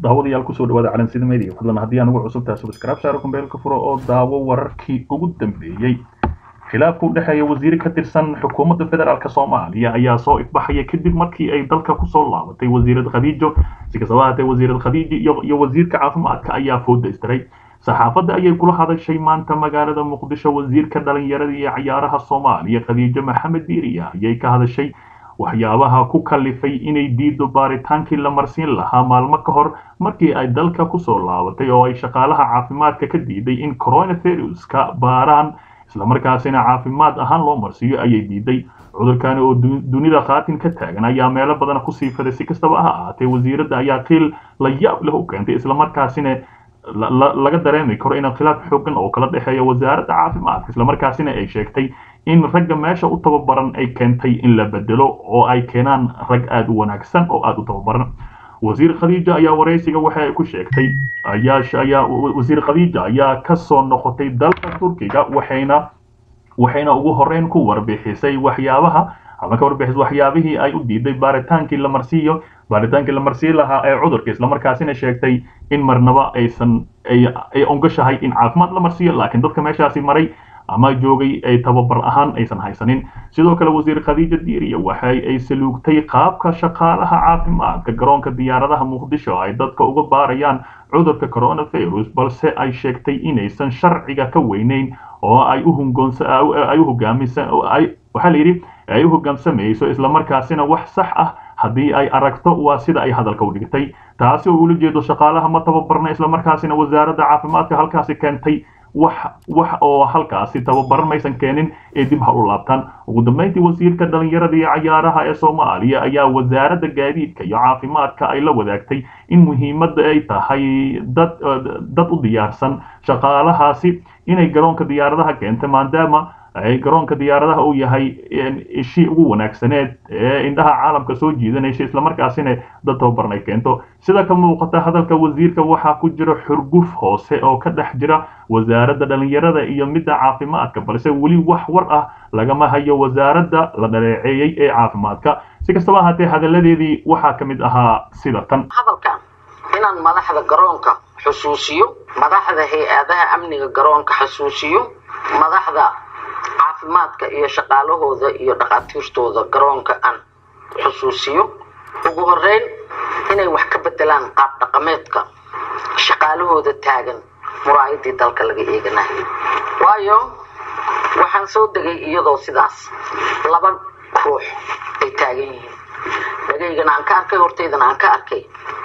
daawadayaal kusoo dhawaada calansida media fadlan haddii aan ugu cusubtahay subscribe saaro kumbeelka furo oo daawo wararkii ugu dambeeyey khilaafka u dhexeeya wasiir ka tirsan xukuumadda federaalk soomaaliya ayaa soo ifbaxaya kadib markii ay dalka kusoo laabatay wasiirad khadiijo si kastaba haatee wasiirad khadiijo iyo wasiirka caafimaadka ayaa fooda istiray saxaafadda ayay kula hadashay maanta magaalada muqdisho wasiirka dhalinyarada iyo cayaaraha soomaaliya khadiijo maxamed diiriya ayay ka hadashay waxyaabaha ku kalifay inay diido baaritaankii la marsiin lahaa maalmo ka hor markii ay dalka kusoo laabatay oo ay shaqaalaha caafimaadka ka diiday in coronaviruska baaraan islamarkaasina caafimaad ahaan loo marsiiyo ayay diiday cudurkani oo dunida khaatin ka taagan ayaa meelo badan kusii faday si kastaba ha ahaatee wasiiradda ayaa qiil la yaab leh u keentay islamarkaasina laga dareemi karo in khilaaf xoogan oo kala dhexeeya wasaaradda caafimaadka islamarkaasina ay sheegtay in ragga meesha u tababaran ay keentay in la bedelo oo ay keenaan rag aada u wanaagsan oo aada u tababaran wasiir khadiija ayaa waraysiga waxa ay ku sheegtay ayaa wasiir khadiija ayaa kasoo noqotay dalka turkiga waxayna waxayna ugu horeyn ku warbixisay waxyaabaha ama ka warbixisay waxyaabihii ay u diiday baaritaankii la marsiiyo baaritaankii la marsiin lahaa ee cudurka islamarkaasina sheegtay in marnaba aysan ay ongashahay in caafimaad la marsiiyo laakiin dadka meeshaasi maray ama joogay ay tababar ahaan aysan haysanin sidoo kale wasiir khadiija diiriya waxa ay saluugtay qaabka shaqaalaha caafimaadka garoonka diyaaradaha muqdisho ay dadka uga baarayaan cudurka coronavirus balse ay sheegtay inaysan sharciga ka weyneyn oo ay u ay u hogaamisa waxaa la yidhi ay u hogaamsamayso islamarkaasina wax sax ah haddii ay aragto waa sida ay hadalka u dhigtay taasi oo ula jeedo shaqaalaha ma tababarna islamarkaasina wasaaradda caafimaadka halkaasi keentay wax wax oo halkaasi tababaran maysan keenin ee dib ha u laabtaan ugu dambeyntii wasiirka dhalinyarada iyo cayaaraha ee soomaaliya ayaa wasaaradda gaadiidka iyo caafimaadka ay la wadaagtay in muhiimadda ay tahay dad dad u diyaarsan shaqaalahaasi inay garoonka diyaaradaha keenta maadaama ay garoonka diyaaradaha uu yahay ishii ugu wanaagsaneed ee indhaha caalamka soo jiidanaysa islamarkaasina dad tababaran ay keento sida ka muuqata hadalka wasiirka waxaa ku jira xurguf hoose oo ka dhex jira wasaaradda dhalinyarada iyo midda caafimaadka balse weli wax war ah lagama hayo wasaaradda la dhaleeceeyey ee caafimaadka si kastaba ahaatee hadalladeedii waxaa ka mid ahaa sida tan hadalkan inaan madaxda garoonka xusuusiyo madaxda hay-adaha amniga garoonka xusuusiyo madaxda caafimaadka iyo shaqaalahooda iyo dhakhaatiirtooda garoonka aan xusuusiyo ugu horeyn inay wax ka bedelaan qaab dhaqameedka shaqaalahooda taagan muraayadii dalka laga eeganayo waayo waxaan soo degay iyadoo sidaas laba ruux ay taagan yihiin dhagaygana aan ka arkay hortaydana aan ka arkay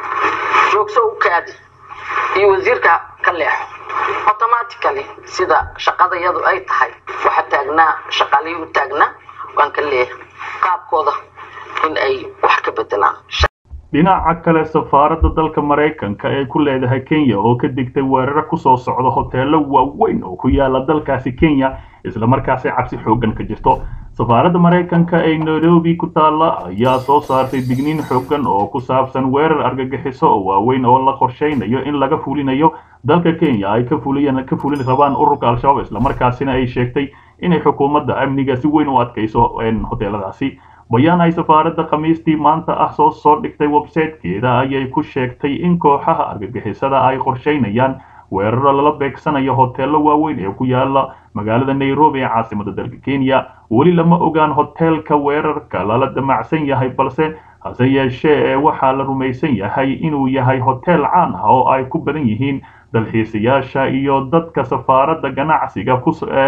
joogso u kaadi iyo wasiirka ka leexo automatically sida shaqadayadu ay tahay waxa taagnaa shaqaalihii u taagnaa waan ka leeyahay qaabkooda in ay wax ka bedelaan dhinaca kale safaaradda dalka maraykanka ee ku leedahay kenya oo ka digtay weeraro kusoo socda hoteelo waaweyn oo ku yaala dalkaasi kenya islamarkaasi cabsi xoogan ka jirto safaaradda maraykanka ee nairobi ku taalla ayaa soo saartay digniin xoogan oo ku saabsan weerar argagixiso oo waaweyn oo la qorsheynayo in laga fulinayo dalka kenya ay ka fuliyaan ka fulin rabaan ururka al-shabaab islamarkaasina ay sheegtay inay xukuumadda amniga si weyn u adkayso hoteeladaasi bayaan ay safaaradda khamiistii maanta ah soo soo dhigtay websitekeeda ayay ku sheegtay in kooxaha argagixisada ay qorsheynayaan weeraro lala beegsanayo hoteelo waaweyn ee ku yaala magaalada nairobi ee caasimada dalka kenya weli lama ogaan hoteelka weerarka lala damacsan yahay balse hase yeeshee ee waxaa la rumaysan yahay inuu yahay hotel caan ah oo ay ku badan yihiin dalxiisayaasha iyo dadka safaaradda ganacsiga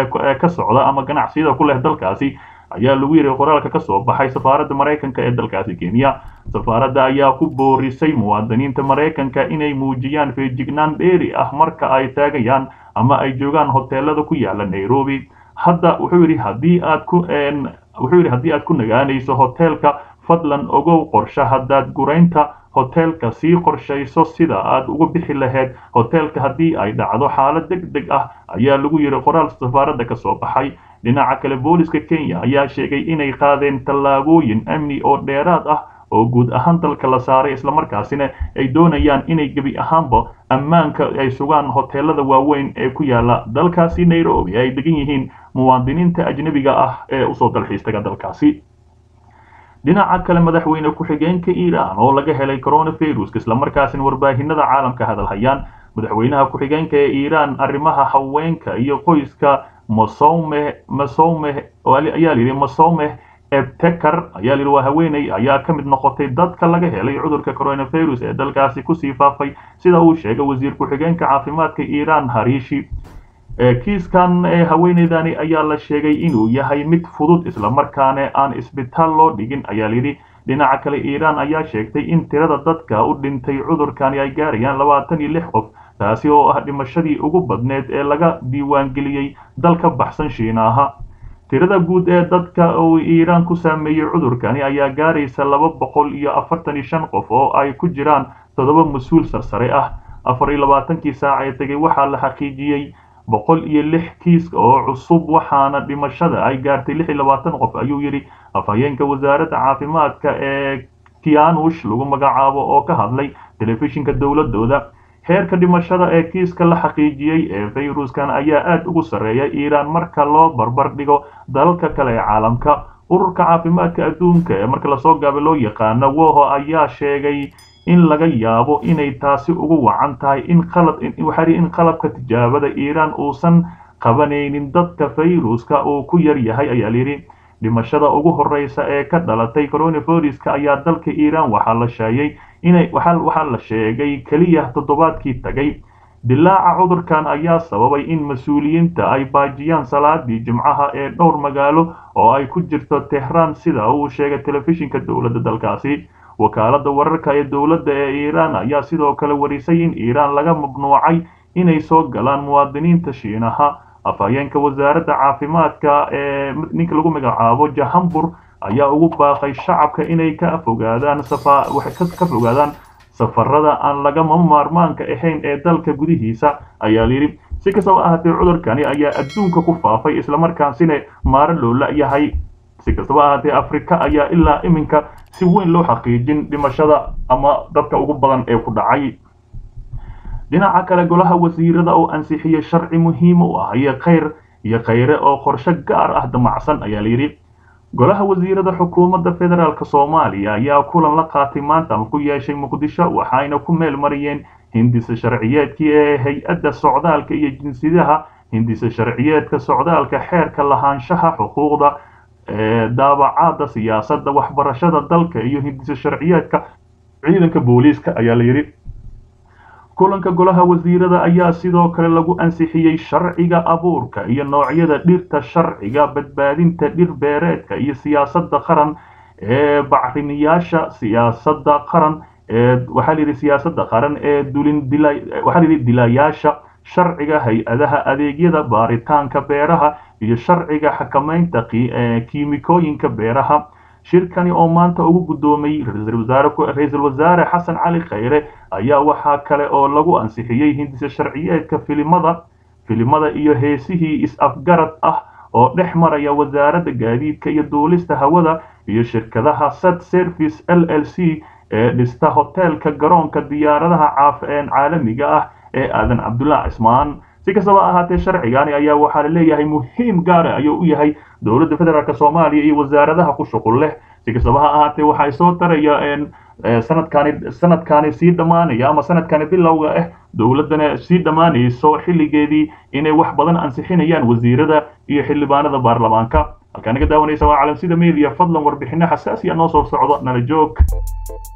ka socda ama ganacsiyada ku leh dalkaasi ayaa lagu yidhi qoraalka ka soo baxay safaaradda maraykanka ee dalkaasi kenya safaaradda ayaa ku boorisay muwaadiniinta maraykanka inay muujiyaan feejignaan dheeri ah marka ay taagayaan ama ay joogaan hoteelada ku yaala nairobi hadda wuxuu yidhi haddii aad ku wuxuu yidhi haddii aad ku nagaanayso hoteelka fadlan ogow qorshe haddaad guraynta hoteelka sii qorshayso sida aad uga bixi lahayd hoteelka haddii ay dhacdo xaalad deg deg ah ayaa lagu yidhi qoraal safaaradda ka soo baxay dhinaca kale booliska kenya ayaa sheegay inay qaadeen tallaabooyin amni oo dheeraad ah oo guud ahaan dalka la saaray islamarkaasina ay doonayaan inay gebi ahaanba ammaanka ay sugaan hoteelada waaweyn ee ku yaala dalkaasi nairobi ay degan yihiin muwaadiniinta ajnebiga ah ee usoo dalxiistaga dalkaasi dhinaca kale madaxweyne ku-xigeenka iiraan oo laga helay coronavirus islamarkaasina warbaahinada caalamka hadalhayaan madaxweynaha ku-xigeenka ee iiraan arrimaha haweenka iyo qoyska masome masome ayaa layidhi masomeh ebtekar ayaa layidhi waa haweeney ayaa ka mid noqotay dadka laga helay cudurka coronavirus ee dalkaasi kusii faafay sida uu sheegay wasiir ku-xigeenka caafimaadka iiraan hariishi kiiskan haweeneydani ayaa la sheegay inuu yahay mid fudud islamarkaana aan isbitaal loo dhigin ayaa layidhi dhinaca kale iiraan ayaa sheegtay in tirada dadka u dhintay cudurkani ay gaarayaan labaatan iyo lix qof taasi oo ah dhimashadii ugu badneed ee laga diiwaangeliyey dal ka baxsan shiinaaha tirada guud ee dadka uu iiraan ku saameeyey cudurkani ayaa gaaraysa laba boqol iyo afartan iyo shan qof oo ay ku jiraan toddoba mas-uul sarsare ah afar iyo labaatankii saac ee tegay waxaa la xaqiijiyey boqol iyo lix kiis oo cusub waxaana dhimashada ay gaartay lix iyo labaatan qof ayuu yidhi afhayeenka wasaaradda caafimaadka ee kianush lagu magacaabo oo ka hadlay telefishinka dowladooda heerka dhimashada ee kiiska la xaqiijiyey ee fayruskan ayaa aad ugu sarreeya iiraan marka loo barbar dhigo dalalka kale ee caalamka ururka caafimaadka adduunka ee marka lasoo gaaba loo yaqaano woho ayaa sheegay in laga yaabo inay taasi ugu wacan tahay in qalad waxaa in qalabka tijaabada iiraan uusan qabanaynin dadka fayruska uu ku yar yahay ayaa layidhi dhimashada ugu horeysa ee ka dhalatay coronaviruska ayaa dalka iiraan waxaa la sheegay inay waxaa la sheegay keliya toddobaadkii tagay dilaaca cudurkan ayaa sababay in mas-uuliyiinta ay baajiyaan salaadii jimcaha ee dhowr magaalo oo ay ku jirto tehraan sida uu sheegay telefishinka dowladda dalkaasi wakaaladda wararka ee dowladda ee iiraan ayaa sidoo kale warisay in iiraan laga mamnuucay inay soo galaan muwaadiniinta shiinaha afhayeenka wasaaradda caafimaadka ee ninka lagu magacaabo jahambur ayaa ugu baaqay shacabka inay ka fogaadaan ka fogaadaan safarada aan lagama maarmaanka ahayn ee dalka gudihiisa ayaa layidhi si kastaba ahaatee cudurkani ayaa adduunka ku faafay islamarkaasina maaro loo la-yahay si kastaba ahaatee afrika ayaa ilaa iminka si weyn loo xaqiijin dhimashada ama dadka ugu badan ee ku dhacay dhinaca kale golaha wasiirada oo ansixiyey sharci muhiim u ah iyo khayr iyo khayre oo qorshe gaar ah damacsan ayaa layidhi golaha wasiirada xukuumadda federaalk soomaaliya ayaa kulan la qaatay maanta ama ku yeeshay muqdisho waxayna ku meel mariyeen hindisa sharciyeedkii ee hay-adda socdaalka iyo jinsiyadaha hindisa sharciyeedka socdaalka xeerka lahaanshaha xuquuqda daabacaada siyaasadda waxbarashada dalka iyo hindisa sharciyeedka ciidanka booliiska ayaa layidhi kulanka golaha wasiirada ayaa sidoo kale lagu ansixiyey sharciga abuurka iyo noocyada dhirta sharciga badbaadinta dhir beereedka iyo siyaasadda qaran ee bacrimiyaasha siyaasadda qaran ee waxaa layidhi siyaasadda qaran ee dulin dila waxaa layidhi dilayaasha sharciga hay-adaha adeegyada baaritaanka beeraha iyo sharciga xakamaynta kiimikooyinka beeraha shirkani oo maanta ugu guddoomay ra-iisul wasaare xasan cali khayre ayaa waxaa kale oo lagu ansixiyey hindisa sharciyeedka filimada filimada iyo heesihii is-afgarad ah oo dhex maraya wasaaradda gaadiidka iyo duulista hawada iyo shirkadaha sat service l l c ee dhista hoteelka garoonka diyaaradaha caalamiga ah ee aadan cabdullah cismaan si kastaba ahaatee sharcigani ayaa waxaa la leeyahay muhiim gaara ayuu u yahay dowladda federaalk soomaaliya iyo wasaaradaha ku shuqul leh si kastaba ha ahaatee waxay soo taraya sanadkani sanadkani sii dhammaanaya ama sanadkani bilowga ah dowladdana sii dhammaanayso xilligeedii inay wax badan ansixinayaan wasiirada iyo xildhibaanada baarlamaanka halkaa naga daawanaysa waa calamsida media fadlan warbixino xasaasiya noo soo socdo nala joog